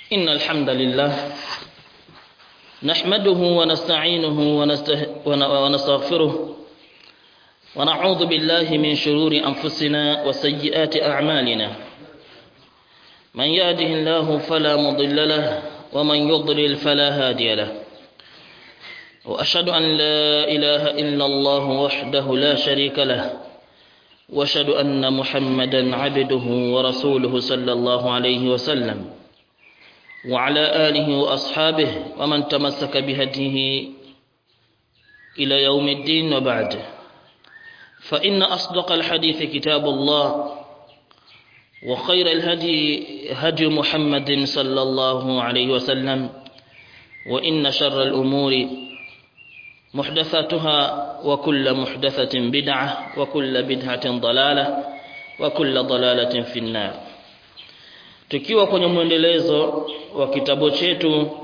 إن الحمد لله نحمده ونستعينه ونسته ونستغفره ونعوذ بالله من شرور أنفسنا وسيئات أعمالنا من يهده الله فلا مضل له ومن يضلل فلا هادي له وأشهد أن لا إله إلا الله وحده لا شريك له واشهد ان محمدا عبده ورسوله صلى الله عليه وسلم وعلى اله واصحابه ومن تمسك بهديه الى يوم الدين وبعد فان اصدق الحديث كتاب الله وخير الهدي هدي محمد صلى الله عليه وسلم وان شر الامور محدثاتها وكل محدثة بدعة وكل بدعة ضلالة وكل ضلالة في النار tukiwa kwenye mwendelezo wa kitabu chetu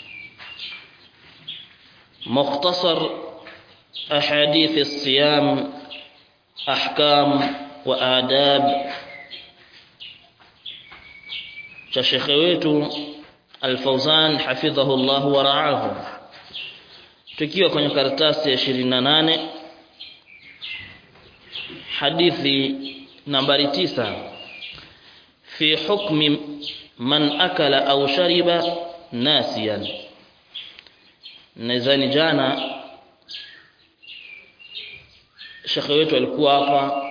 mukhtasar ahadith as-siyam ahkam wa adab cha shekhe wetu al-Fawzan hafidhahu Allah wa ra'ahu tukiwa kwenye karatasi ya 28 hadithi nambari tisa fi hukmi man akala au shariba nasiyan nadhani jana shekhe wetu alikuwa hapa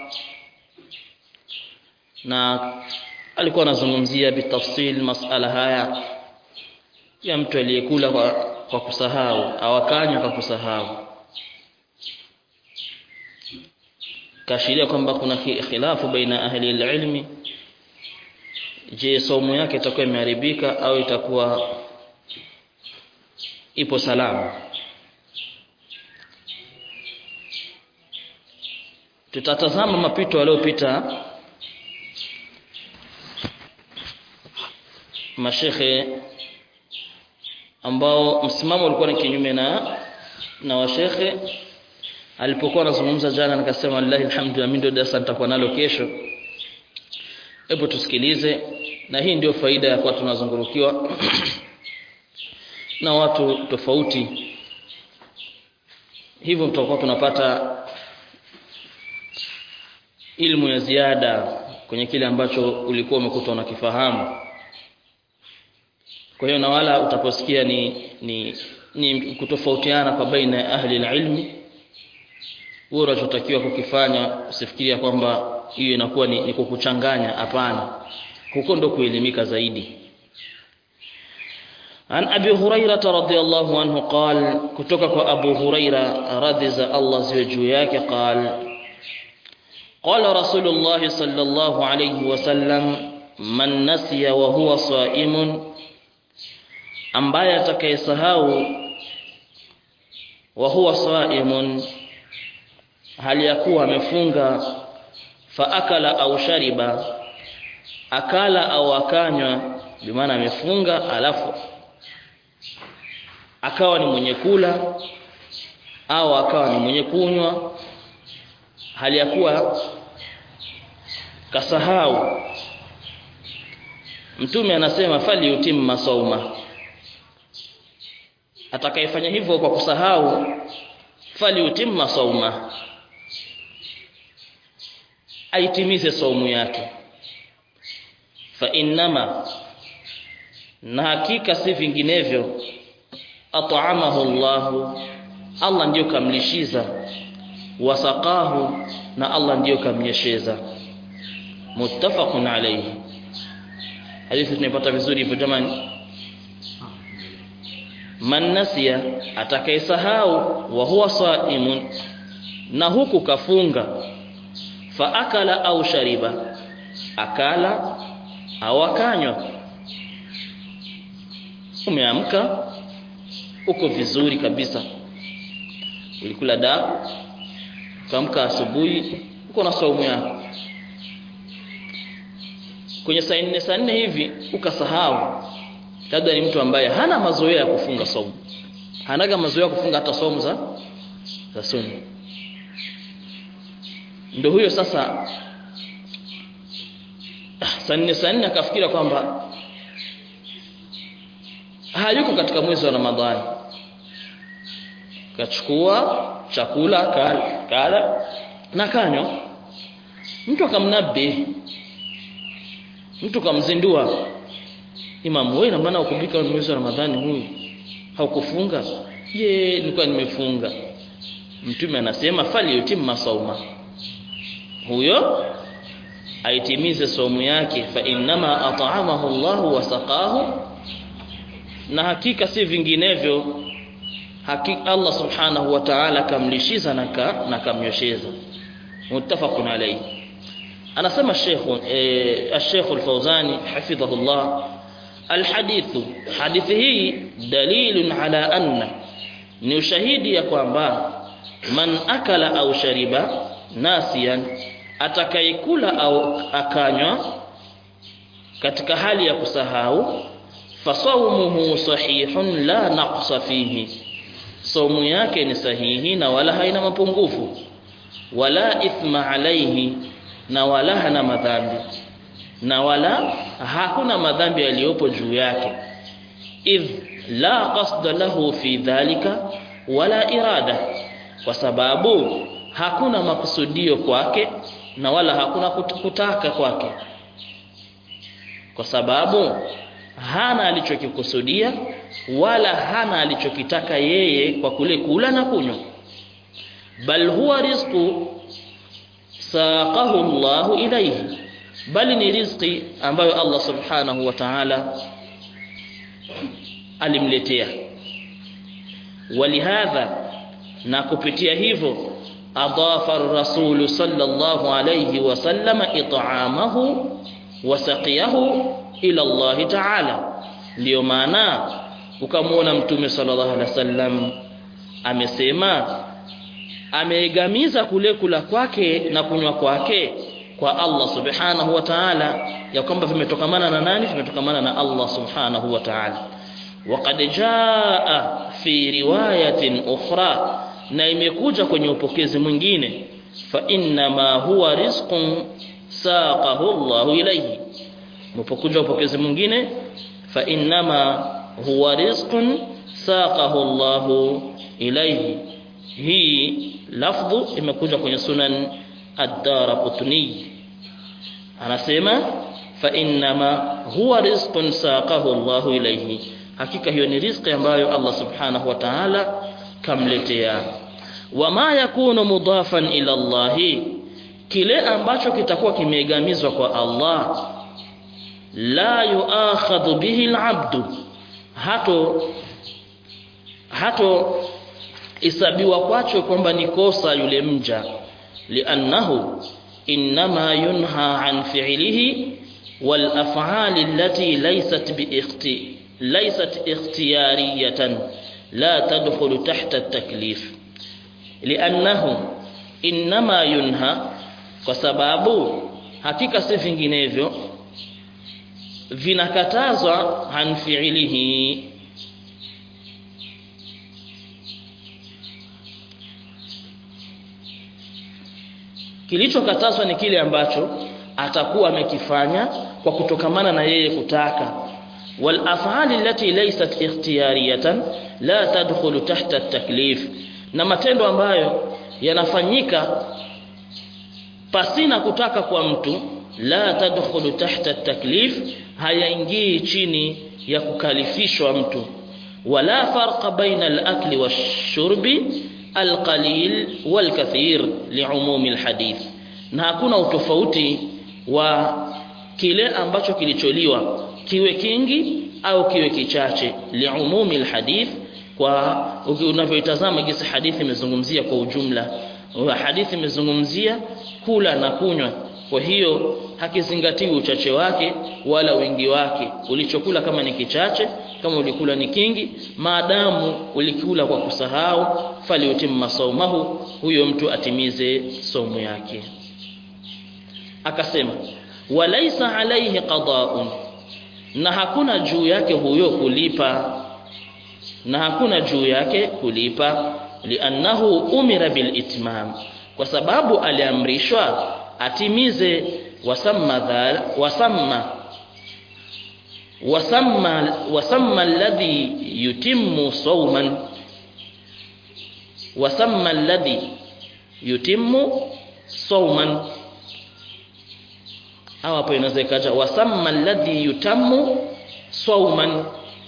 na alikuwa anazungumzia bitafsil masala haya ya mtu aliyekula kwa kwa kusahau awakanywa kwa kusahau kashiria kwamba kuna khilafu baina ahli ilmi je somo yake itakuwa imeharibika au itakuwa ipo salama tutatazama mapito yaliyopita mashekhe ambao msimamo ulikuwa ni kinyume na na washekhe alipokuwa anazungumza jana nikasema lillahi alhamdu mimi ndio darasa nitakuwa nalo kesho hebu tusikilize na hii ndio faida ya kuwa tunazungurukiwa na watu tofauti hivyo tutakuwa tunapata ilmu ya ziada kwenye kile ambacho ulikuwa umekuta unakifahamu kwa hiyo na wala utaposikia ni, ni, ni kutofautiana kwa baina ya ahli ilmi wewe unachotakiwa kukifanya usifikiria kwamba hiyo inakuwa ni, ni kukuchanganya hapana huko ndo kuelimika zaidi عن أبي هريرة رضي الله عنه قال كتوكك أبو هريرة رضي الله زوجياك قال قال رسول الله صلى الله عليه وسلم من نسي وهو صائم ambaye atakayesahau wa huwa saimun hali ya kuwa amefunga fa akala au shariba akala au akanywa bimaana amefunga alafu akawa ni mwenye kula au akawa ni mwenye kunywa hali ya kuwa kasahau mtume anasema fali utimma sauma atakayefanya hivyo kwa kusahau fali utimma sauma aitimize saumu yake fa innama na hakika si vinginevyo at'amahu Allah Allah ndiyo kamlishiza wasaqahu na Allah ndiyo kamnyesheza muttafaqun alayhi hadithi tunaipata vizuri hivyo jamani man nasiya atakayesahau wa huwa saimun na huku kafunga fa akala au shariba akala au akanywa umeamka uko vizuri kabisa ulikula daku ukaamka asubuhi uko na saumu yako kwenye saa nne saa nne hivi ukasahau labda ni mtu ambaye hana mazoea ya kufunga saumu hanaga mazoea ya kufunga hata saumu za za sunna ndio huyo sasa saa nne saa nne akafikira kwamba hayuko katika mwezi wa Ramadhani kachukua chakula kala, kala na kanywa mtu akamnabi mtu kamzindua imam wewe na maana ukubika mwezi wa Ramadhani huyu haukufunga je nilikuwa nimefunga mtume anasema fali yutimma sauma huyo aitimize saumu yake fa innama at'amahu Allahu wa saqahu na hakika si vinginevyo hakika Allah subhanahu wa ta'ala kamlishiza na ka, na kamnyosheza muttafaqun alayhi anasema Sheikh eh, Sheikh Al-Fawzani hafidhahullah alhadithu hadithi hii dalilun ala anna ni ushahidi ya kwamba man akala au shariba nasiyan atakayekula au akanywa katika hali ya kusahau fasawmuhu sahihun la naqsa fihi saumu yake ni sahihi na wala haina mapungufu wala ithma alaihi na wala hana madhambi na wala hakuna madhambi yaliyopo juu yake idh la qasda lahu fi dhalika wala irada kwa sababu hakuna makusudio kwake na wala hakuna kutaka kwake kwa sababu hana alichokikusudia wala hana alichokitaka yeye kwa kule kula na kunywa bal huwa rizqu saqahu Allah ilayhi bali ni riziki ambayo Allah subhanahu wa ta'ala alimletea walihadha na kupitia hivyo adafa ar-rasul sallallahu alayhi wasallam it'amahu wa saqiyahu ila Allah ta'ala ndio maana ukamwona mtume sallallahu alaihi wasallam amesema ameegamiza kule kula kwake na kunywa kwake kwa Allah subhanahu wa ta'ala ya kwamba vimetokamana na nani vimetokamana na Allah subhanahu wa ta'ala waqad jaa fi riwayatin ukhra na imekuja kwenye upokezi mwingine fa inna ma huwa rizqun saqahu Allah ilayhi mpokuja upokezi mwingine fa innama huwa rizqun saqahu Allah ilayhi hii lafdhu imekuja kwenye sunan ad-darqutni anasema fa innama huwa rizqun saqahu Allah ilayhi hakika hiyo ni riziki ambayo Allah subhanahu wa ta'ala kamletea wama yakunu mudafan ila Allah kile ambacho kitakuwa kimeegamizwa kwa Allah la yuakhadhu bihi al-abdu hato hato isabiwa kwacho kwamba ni kosa yule mja li'annahu inma yunha an fi'lihi wal af'ali allati laysat bi ikhti laysat ikhtiyariyatan la tadkhulu tahta at-taklif li'annahu inma yunha kwa sababu hakika si vinginevyo vinakatazwa an fi'lihi kilichokatazwa ni kile ambacho atakuwa amekifanya kwa kutokamana na yeye kutaka wal af'ali allati laysat ikhtiyariyatan la tadkhulu tahta at-taklif na matendo ambayo yanafanyika pasina kutaka kwa mtu la tadkhulu tahta at-taklif hayaingii chini ya kukalifishwa mtu wala farqa baina al-akli wash-shurbi alqalil walkathir liumumi alhadith na hakuna utofauti wa kile ambacho kilicholiwa kiwe kingi au kiwe kichache liumumi alhadith kwa unavyoitazama jinsi hadithi imezungumzia kwa ujumla wa hadithi imezungumzia kula na kunywa kwa hiyo hakizingatiwi uchache wake wala wingi wake ulichokula kama ni kichache kama ulikula ni kingi maadamu ulikula kwa kusahau faliutimma saumahu huyo mtu atimize saumu yake akasema walaisa alaihi qada'un na hakuna juu yake huyo kulipa na hakuna juu yake kulipa liannahu umira bil itmam kwa sababu aliamrishwa atimize wasamma dhal wasamma wasamma wasamma alladhi yutimmu sawman wasamma alladhi yutimmu sawman hawa hapo inaweza ikaja wasamma alladhi yutammu sawman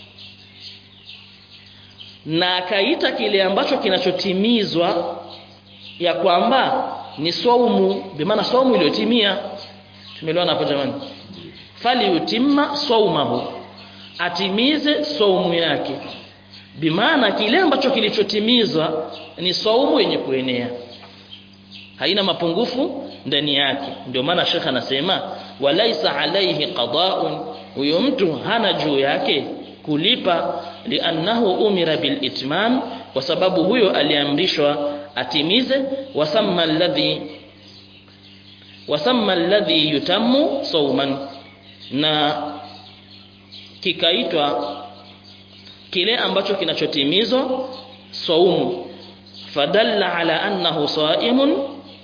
na akaita kile ambacho kinachotimizwa ya kwamba ni saumu bimaana saumu iliyotimia tumeelewana hapo jamani fali yutimma saumahu atimize saumu yake bimaana kile ambacho kilichotimizwa ni saumu yenye kuenea haina mapungufu ndani yake ndio maana shekha anasema walaisa alaihi qada'un huyo mtu hana juu yake kulipa liannahu umira bilitmam kwa sababu huyo aliamrishwa atimize wasamma alladhi wasamma alladhi yutammu sawman na kikaitwa kile ambacho kinachotimizwa saumu fadalla ala annahu saimun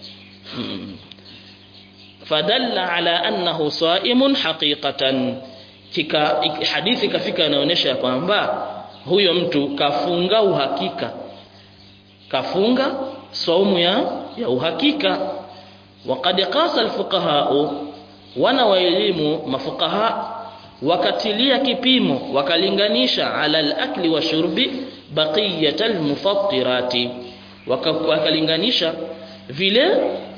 fadalla ala annahu saimun haqiqatan kika hadithi kafika inaonyesha kwamba huyo mtu kafunga uhakika kafunga saumu ya ya uhakika waqad qasa alfuqaha wana wa elimu mafuqaha wakatilia kipimo wakalinganisha ala alakli wa shurbi baqiyat almufattirati wakalinganisha vile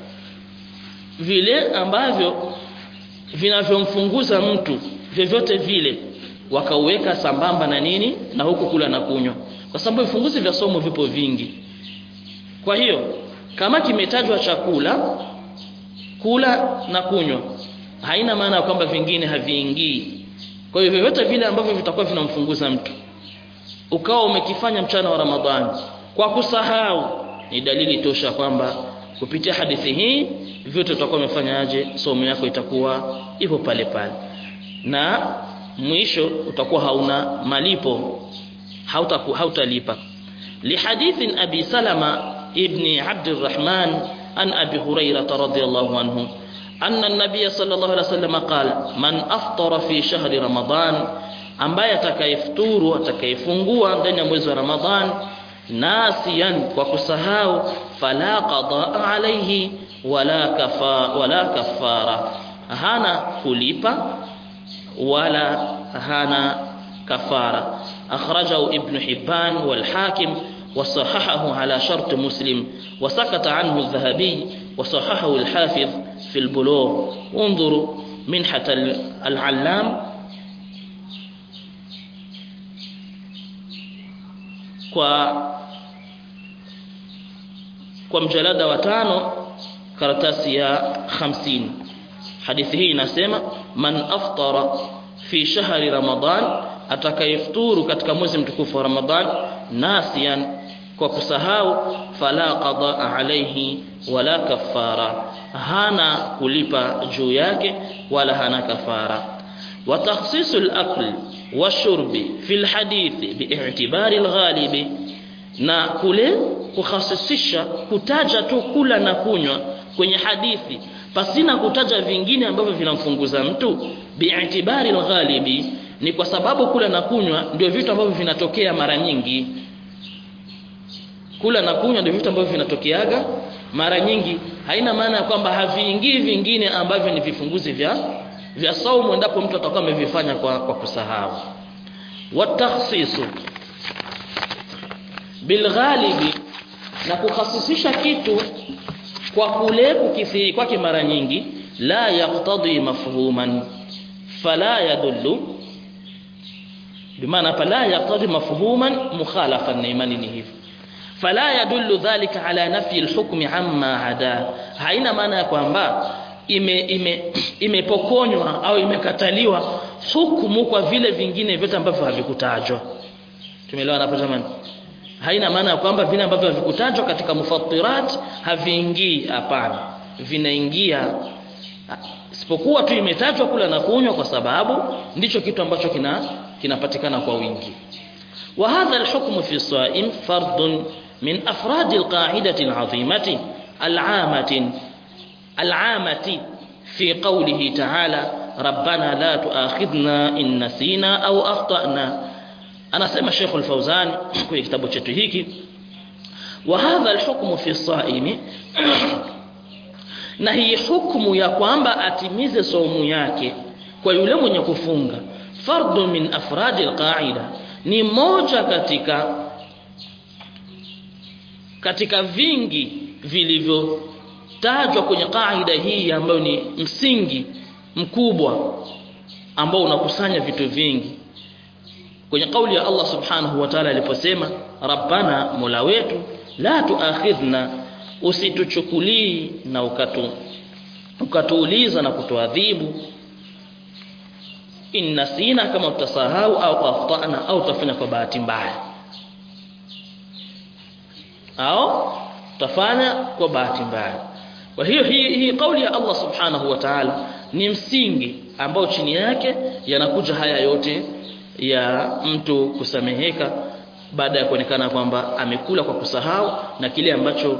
vile ambavyo vinavyomfunguza mtu vyovyote vile wakauweka sambamba na nini na huku kula na kunywa kwa sababu vifunguzi vya somo vipo vingi kwa hiyo kama kimetajwa chakula kula na kunywa haina maana kwamba vingine haviingii kwa hiyo vyovyote vile ambavyo vitakuwa vinamfunguza mtu ukawa umekifanya mchana wa Ramadhani kwa kusahau ni dalili tosha kwamba kupitia hadithi hii vyote utakuwa umefanyaje somo yako itakuwa ipo pale pale na mwisho utakuwa hauna malipo hautaku hautalipa lihadithin abi salama ibn abd الرحمن عن ابي هريره رضي الله عنه أن النبي صلى الله عليه وسلم قال من أفطر في شهر رمضان ambaye atakayefuturu atakayefungua ndani ya mwezi wa Ramadhan nasiyan kwa kusahau fala qada alayhi wala kafa wala kafara hana kulipa wala hana kafara akhrajahu ibn hibban wal hakim وصححه على شرط مسلم وسكت عنه الذهبي وصححه الحافظ في البلوغ انظروا منحة العلام kwa kwa mjalada wa tano karatasi ya 50 hadithi hii inasema man aftara fi shahri ramadan atakayefuturu katika mwezi mtukufu wa ramadan nasiyan kwa kusahau fala qada alayhi wala kafara hana kulipa juu yake wala hana kafara wa takhsisu al-akl washurbi fi al-hadith bi'tibari al-ghalibi na kule kukhasisisha kutaja tu kula na kunywa kwenye hadithi pasina kutaja vingine ambavyo vinamfunguza mtu bi'tibari al-ghalibi ni kwa sababu kula na kunywa ndio vitu ambavyo vinatokea mara nyingi kula na kunywa ndio vitu ambavyo vinatokeaga mara nyingi haina maana ya kwamba haviingii vingine ambavyo ni vifunguzi vya vya saumu endapo mtu atakuwa amevifanya kwa, kwa kusahau watakhsisu bilghalibi na kukhasisisha kitu kwa kule kukithiri kwake mara nyingi la yaqtadi mafhuman fala yadullu bimaana fala yaqtadi mafhuman mukhalafan na imani ni hivyo fala yadullu dhalika ala nafyi alhukmi amma ada haina maana ya kwamba ime ime imepokonywa au imekataliwa hukumu kwa vile vingine vyote ambavyo havikutajwa tumeelewana hapo jamani haina maana ya kwamba vile ambavyo havikutajwa katika mufattirat haviingii hapana vinaingia isipokuwa tu imetajwa kula na kunywa kwa sababu ndicho kitu ambacho kina kinapatikana kwa wingi wa hadha alhukmu fi saim fardun min afrad alqa'idati al'azimati al'amati al'amati fi qawlihi ta'ala rabbana la tuakhidhna in nasina au akhtana anasema Sheikh al-Fauzan kwenye kitabu chetu hiki wa hadha al-hukmu fi as-saimi na hii hukumu ya kwamba atimize saumu yake kwa yule mwenye kufunga fardu min afradi al-qa'ida ni moja katika katika vingi vilivyotajwa kwenye kaida hii ambayo ni msingi mkubwa ambao unakusanya vitu vingi kwenye kauli ya Allah subhanahu wa ta'ala aliposema rabbana mola wetu la tuakhidhna usituchukulii na ukatu ukatuuliza na kutuadhibu inna sina kama utasahau au akhtana au utafanya kwa bahati mbaya au utafanya kwa bahati mbaya kwa hiyo hii hii kauli ya Allah subhanahu wa ta'ala ni msingi ambao chini yake yanakuja haya yote ya mtu kusameheka baada ya kuonekana kwamba amekula kwa kusahau na kile ambacho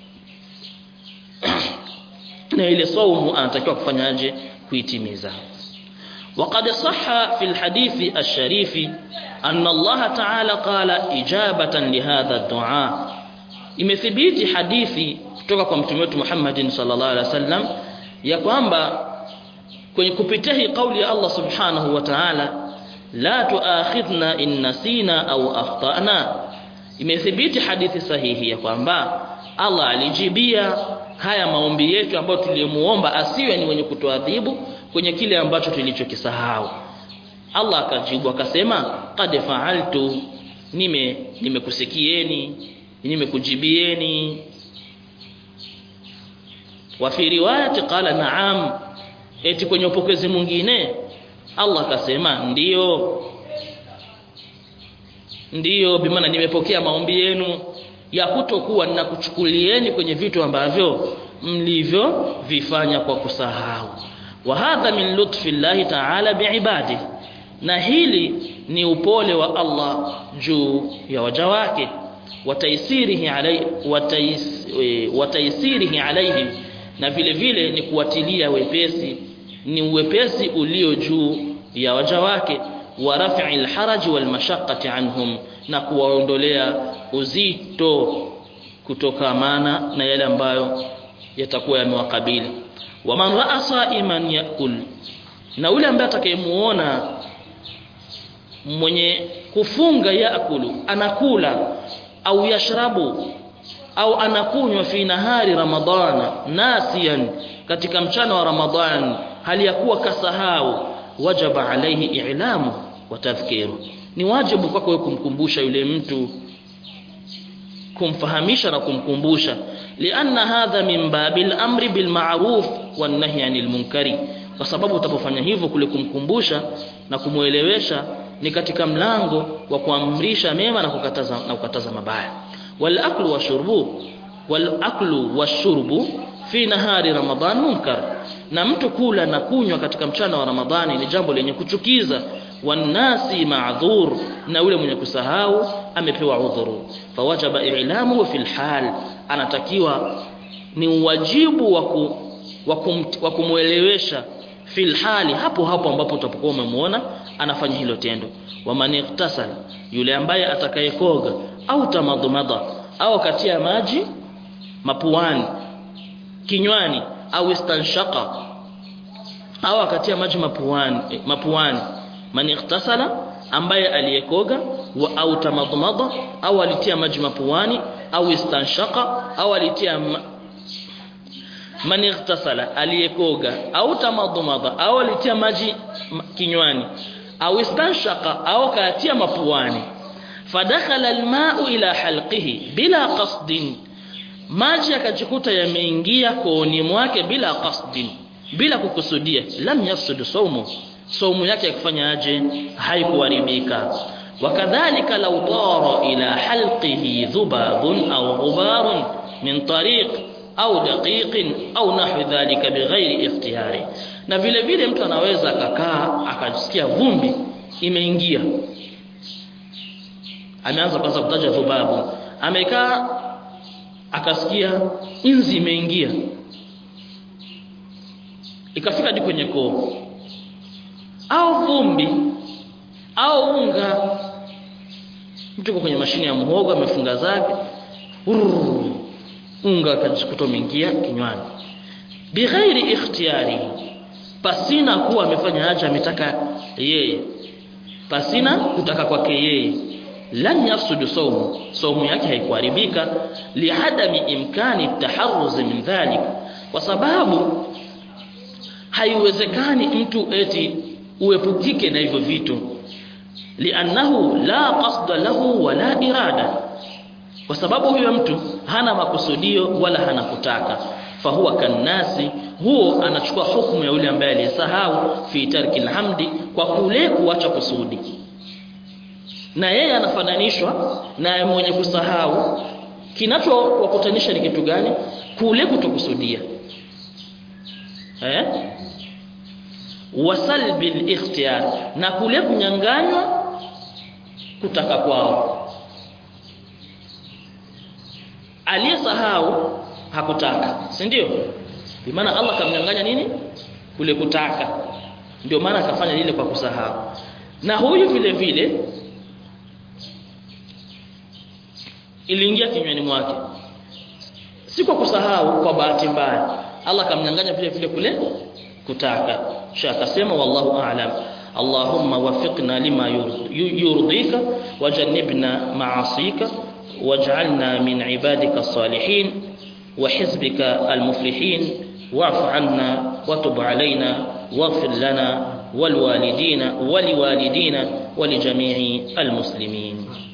na ile saumu anatakiwa kufanyaje kuitimiza وقد صح في الحديث الشريف أن الله تعالى قال إجابة لهذا الدعاء imethibiti hadithi kutoka kwa mtume wetu Muhammad sallallahu alaihi wasallam ya kwamba kwenye kupitia hii kauli ya Allah subhanahu wa ta'ala la tuakhidhna in nasina au akhtana imethibiti hadithi sahihi ya kwamba Allah alijibia haya maombi yetu ambayo tulimuomba asiwe ni mwenye kutuadhibu kwenye kile ambacho tulichokisahau Allah akajibu akasema qad fa'altu nime nimekusikieni nimekujibieni wa fi riwayati qala na'am eti kwenye upokezi mwingine Allah akasema ndiyo ndiyo bimaana nimepokea maombi yenu ya kutokuwa ninakuchukulieni kwenye vitu ambavyo mlivyo vifanya kwa kusahau wa hadha min lutfi llahi ta'ala biibadi na hili ni upole wa Allah juu ya waja wake wataisirihi alai watais, wataisirihi alaihim na vile vile ni kuwatilia wepesi ni uwepesi ulio juu ya waja wake wa raf'i alharaj wal mashaqqati anhum na kuwaondolea uzito kutokamana na yale ambayo yatakuwa yamewakabili wa man ra'a sa'iman yakul na yule ambaye atakayemuona mwenye kufunga yakulu anakula au yashrabu au anakunywa fi nahari ramadhana nasiyan katika mchana wa ramadhan hali ya kuwa kasahau wajaba alaihi i'lamu wa tadhkiru ni wajibu kwako wewe kumkumbusha yule mtu kumfahamisha na kumkumbusha lianna hadha min babil amri bil ma'ruf wan nahy anil munkari kwa sababu utapofanya hivyo kule kumkumbusha na kumuelewesha ni katika mlango wa kuamrisha mema na kukataza na kukataza mabaya wal aklu washurbu wal aklu washurbu fi nahari ramadan munkar na mtu kula na kunywa katika mchana wa ramadhani ni jambo lenye kuchukiza wanasi ma'dhur na yule mwenye kusahau amepewa udhuru fawajaba i'lamu fil hal anatakiwa ni wajibu wa kumuelewesha fil hali hapo hapo ambapo utapokuwa umemuona anafanya hilo tendo wa man iktasala yule ambaye atakayekoga au tamadhumada au katia maji mapuani kinywani au istanshaka au akatia maji mapuani mapuani man iktasala ambaye aliyekoga wa au tamadhumada au alitia maji mapuani au istanshaka au alitia ma... man iktasala aliyekoga au tamadhumada au alitia maji kinywani au istanshaka au katia mapuani fadakhala alma'u ila halqihi bila qasdin maji yakajikuta yameingia kooni mwake bila qasdin bila kukusudia lam yafsud saumu saumu yake yakufanya aje haikuharibika wakadhalika law tara ila halqihi dhubabun au ghubarun min tariq au daqiqin au nahwi dhalika bighairi ikhtiyari na vile vile mtu anaweza akakaa akasikia vumbi imeingia ameanza kwanza kutaja dhubabu amekaa akasikia inzi imeingia ikafika hadi kwenye koo au vumbi au unga mtu kwenye mashine ya muhogo amefunga zake urr, unga akajikuta umeingia kinywani bighairi ikhtiyari pasina kuwa amefanya haja ametaka yeye pasina kutaka kwake yeye lan yafsudu saumu saumu yake haikuharibika lihadami imkani taharruz min dhalik kwa sababu haiwezekani mtu eti uepukike na hivyo vitu liannahu la qasda lahu wala irada kwa sababu huyo mtu hana makusudio wala hana kutaka fahuwa kannasi huo anachukua hukumu ya yule ambaye aliyesahau fi tarki alhamdi kwa kule kuacha kusudi na yeye anafananishwa na mwenye kusahau kinachowakutanisha ni kitu gani kule kutokusudia eh wasalbi al-ikhtiyar na kule kunyanganywa kutaka kwao aliyesahau hakutaka si ndio maana Allah kamnyanganya nini kule kutaka ndio maana akafanya lile kwa kusahau na huyu vile vile iliingia kinywani mwake si kwa kusahau kwa bahati mbaya Allah kamnyanganya vile vile kule kutaka kisha akasema wallahu a'lam Allahumma wafiqna lima yurdika wajannibna ma'asika waj'alna min ibadika salihin وحزبك المفلحين واعف عنا وتب علينا واغفر لنا والوالدين ولوالدينا ولجميع المسلمين